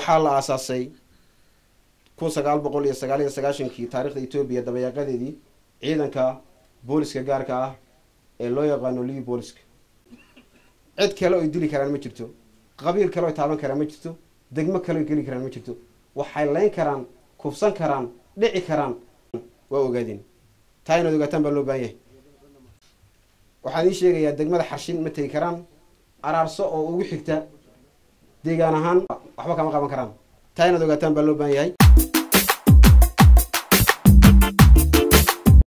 waxaa la aasaasay kun sagaal boqol iyo sagaal iyo sagaashankii taarikhda etoobiya dabayaaqadeedii ciidanka booliska gaarka ah ee loo yaqaano livi booliska cid kale oy dili karaan ma jirto qabiil kale oy taaban karaan ma jirto degmo kale oy geli karaan ma jirto waxay layn karaan kufsan karaan dhici karaan waa ogaadeen taa inaad ogaataan baa loo baahan yahay waxaan ii sheegayaa degmada xarshin ma tegi karaan araarso oo ugu xigta deegaan ahaan waxba kama qaban karaan taa inaad ogaataan baa loo baahan yahay